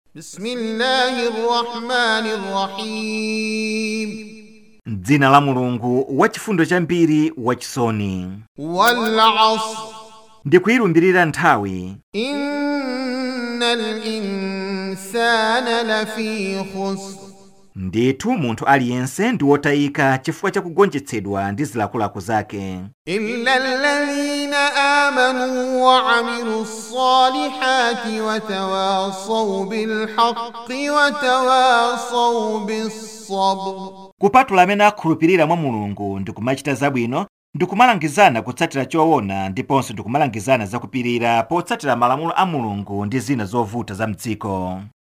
بسم الله الرحمن الرحيم m'dzina la mulungu wachifundo chambiri wachisoni والعصر ndikuyilumbirira nthawi إن الإنسان لفي خسر ndithu munthu aliyense ndi wotayika chifukwa cha kugonjetsedwa ndi zilakolako zake إلا الذين آمنوا وعملوا الصالحات وتواصوا بالحق وتواصوا بالصبر kupatula amene akhulupirira mwa mulungu ndi kumachita zabwino ndi kumalangizana kutsatira choona ndiponso ndi kumalangizana zakupirira potsatira malamulo a mulungu ndi zina zovuta za mdziko